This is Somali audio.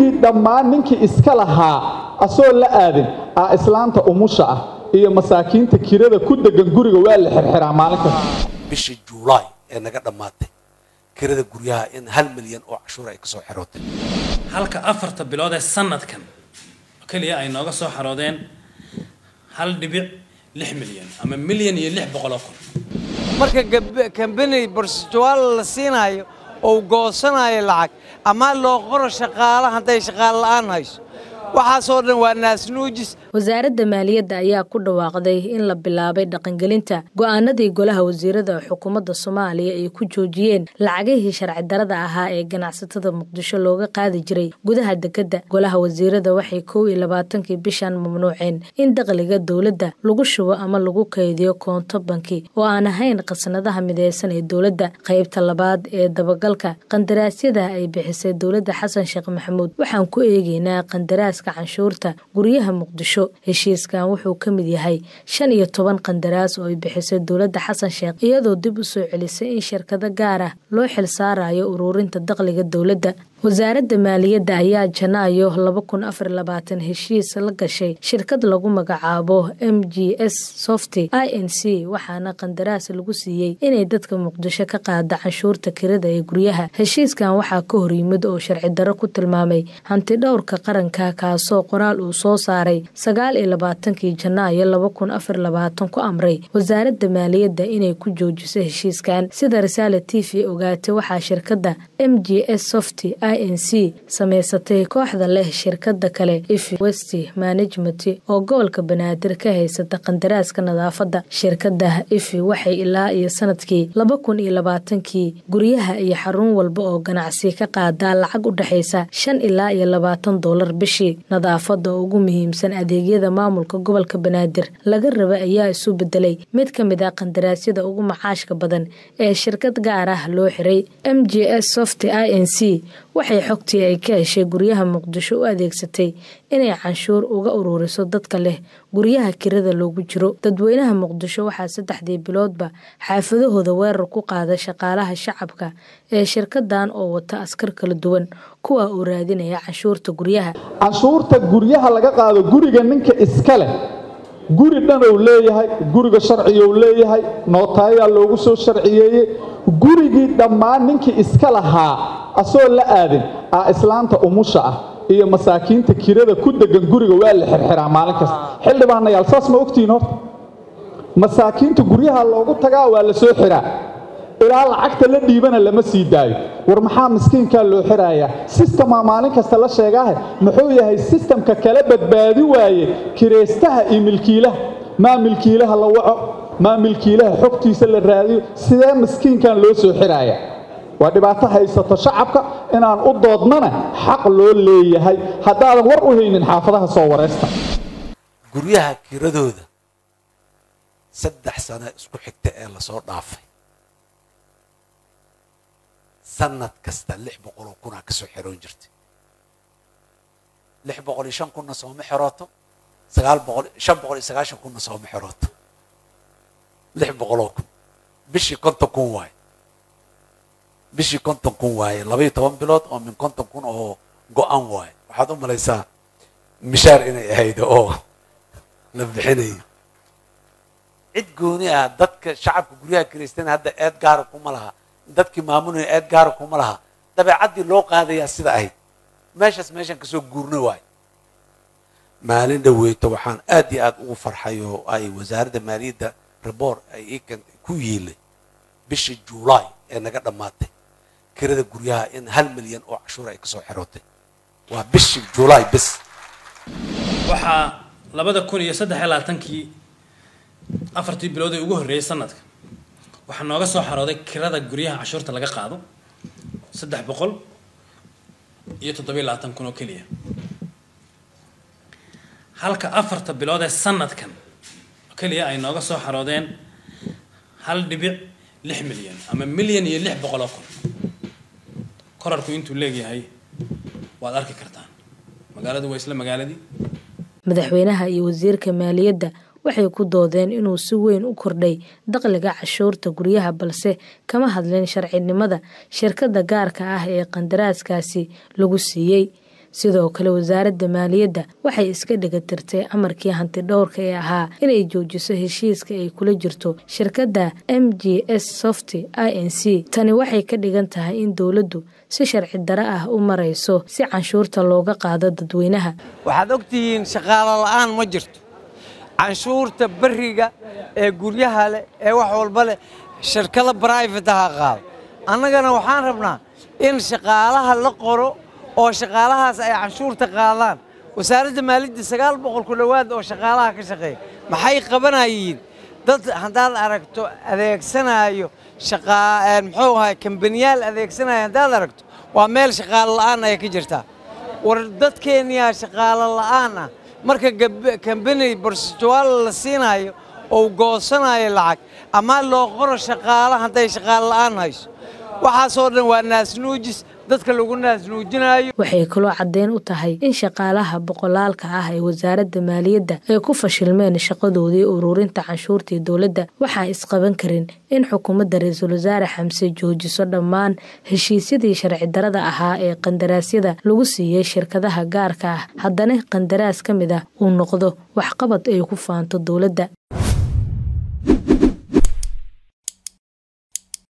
gurigii dhammaan ninkii iska lahaa asoo la aadin aa islaanta umusha ah iyo masaakiinta kirada ku degan guriga waa la xirxiraa maalin kasta bishii juulaay ee naga dhammaatay kirada guryaha in hal milyan oo cashuur ay kasoo xerootay halka afarta bilood ee sanadkan keliya ay nooga soo xaroodeen hal dhibic lix milyan ama milyan iyo lix boqol oo kun marka kambani borstuaal la siinayo ou goosanayo lacag ama loo qoro shaqaala hadday shaqaal la'aan hayso waxaasoo dhan waa naasnuujis wasaaradda maaliyadda ayaa ku dhawaaqday in la bilaabay dhaqangelinta go'aanadii golaha wasiirada xukuumadda soomaaliya ay ku joojiyeen lacagihii sharci darada ahaa ee ganacsatada muqdisho looga qaadi jiray gudaha dekedda golaha wasiirada waxay kow iyo labaatankii bishan mamnuuceen in dakhliga dowladda lagu shubo ama lagu kaydiyo koonto banki oo aan ahayn khasnadaha mideysan ee dowladda qaybta labaad ee dabagalka qandaraasyada ay bixisay dowladda xasan sheekh maxamuud waxaan ku eegeynaa qandaraas canshuurta guryaha muqdisho heshiiskan wuxuu ka mid yahay shan iyo toban qandaraas oo ay bixisay dowladda xasan sheekh iyadoo dib u soo celisay in shirkado gaar ah loo xilsaarayo ururinta dakhliga dowladda wasaaradda maaliyadda ayaa janaayo laba kun afar labaatan heshiis la gashay shirkad lagu magacaabo m g s softy i n c waxaana qandaraas lagu siiyey inay dadka muqdisho ka qaada canshuurta kirada ee guryaha heshiiskan waxaa ka hor yimid oo sharci darro ku tilmaamay hanti dhowrka qaranka kaasoo qoraal uu soo saaray sagaal iyo labaatankii janaayo laba kun afar labaatan ku amray wasaaradda maaliyadda inay ku joojiso heshiiskan sida risaale t v ogaatay waxaa shirkadda m g s softy n c samaysatay kooxda leh shirkada kale ifi west management oo gobolka banaadir ka haysata qandaraaska nadaafadda shirkada ifi waxay ilaa iyo sanadkii laba kun iyo labaatankii guryaha iyo xarun walba oo ganacsi ka qaadaa lacag u dhexaysa shan ilaa iyo labaatan doolar bishii nadaafadda oo ugu muhiimsan adeegyada maamulka gobolka banaadir laga raba ayaa isu bedelay mid ka mid ah qandaraasyada ugu macaashka badan ee shirkad gaar ah loo xiray m g s soft i n c waxay xogtii ay ka heshay guryaha muqdisho u adeegsatay inay canshuur uga ururiso dadka leh guryaha kirada loogu jiro dadweynaha muqdisho waxaa saddexdii biloodba xaafadahooda weerar ku qaada shaqaalaha shacabka ee shirkadan oo wata askar kala duwan kuwa uu raadinaya canshuurta guryaha canshuurta guryaha laga qaado guriga ninka iska leh guri dhan ou leeyahay guriga sharciga ou leeyahay nootayayaa loogu soo sharciyeeyey gurigii dhammaan ninkii iska lahaa asoo la aadin aa islaanta umusha ah iyo masaakiinta kirada ku degan guriga waa la xirxiraa maalin kasta xildhibaanayaal saas ma ogtihiin horta masaakiinta guryaha loogu tagaa waa la soo xiraa ilaa lacagta la dhiibana lama sii daayo war maxaa miskiinkaa loo xirayaa sistemaa maalin kasta la sheegaahe muxuu yahay sistamka kala badbaadi waaye kiraystaha iyo milkiilaha maa milkiilaha la waco maa milkiilaha xogtiisa la raadiyo sidee miskiinkan loo soo xiraaya waa dhibaato haysato shacabka inaan u doodnana xaq loo leeyahay haddaadan war u haynin xaafadaha soo waraysta guryaha kiradooda saddex sano isku xigta ee lasoo dhaafay sanad kasta lix boqoloo kunaa kasoo xeroon jirtay lix boqol iyo shan kunna sooma xerooto sagaal boqol shan boqol iyo sagaashan kunna sooma xerooto lix boqoloo kun bishii konton kun waaye bishii konton kun waaye laba iyo toban bilood oo min konton kun oo go-an waaye waxaad u malaysaa mishaar inay ahayd oo la bixinayo cid gooni ah dadka shacabka guryaha kiraystan hadda eed gaara kuma laha dadkii maamulaya eed gaara kuma laha dabeecaddii loo qaadayaa sida ahayd meeshaas meeshan kasoo guurna waayo maalin dhaweyto waxaan aad iyo aad ugu farxay oo ay wasaaradda maaliyadda reboor ay ikan ku yiilay bishii juulaay ee naga dhammaatay kirada guryaha in hal milyan oo cashuur ay kasoo xerootay waa bishii juulaay bis waxaa labada kun iyo saddex iyo labaatankii afartii bilood ee ugu horreeyay sanadka waxaa nooga soo xarooday kirada guryaha cashuurta laga qaado saddex boqol iyo toddobiyo labaatan kun oo keliya halka afarta bilood ee sanadkan keliya ay nooga soo xaroodeen hal dhibic lix milyan ama milyan iyo lix boqol oo kun korarku intuu leegyahay waad arki kartaan magaaladu waa isla magaaladii madaxweynaha iyo wasiirka maaliyadda waxay ku doodeen inuu si weyn u kordhay dakhliga cashuurta guryaha balse kama hadlin sharcinimada shirkadda gaarka ah ee qandaraaskaasi lagu siiyey sidoo kale wasaaradda maaliyadda waxay iska dhegatirtay amarkii hanti dhowrka ee ahaa inay joojiso heshiiska ay kula jirto shirkadda m g s soft i n c tani waxay ka dhigan tahay in dowladdu si sharci dare ah u marayso si canshuurta looga qaado dadweynaha waxaad ogtihiin shaqaalo la'aan ma jirto canshuurta beriga ee guryaha leh ee wax walba leh shirkado brifataha qaado annagana waxaan rabnaa in shaqaalaha la qoro oo shaqaalahaas ay canshuurta qaadaan wasaaradda maaliyadda sagaal boqol ku dhowaad oo shaqaalaha ka shaqeeya maxay qabanayiin dad haddaad aragto adeegsanaayo muxuu ahay kambaniyaal adeegsanaayo haddaad aragto waa meel shaqaalo la'aan ay ka jirtaa war dadkeenniyaa shaqaalo la'aan ah marka kambani barsetuaal la siinayo oo goosanayo lacag ama loo qoro shaqaala hadday shaqaalo la'aan hayso waxaasoo dhan waa naasnuujis dadka lagu naasnuujinayo waxay kaloo caddeyn u tahay in shaqaalaha boqolaalka ah ee wasaaradda maaliyadda ay ku fashilmeen shaqadoodii ururinta canshuurtii dowladda waxaan isqaban karin in xukuumadda ra-iisul wasaare xamse joojiso dhammaan heshiisyadii sharci darada ahaa ee qandaraasyada lagu siiyey shirkadaha gaarka ah haddana qandaraas ka mid ah uu noqdo waxqabad ay ku faanto dowladda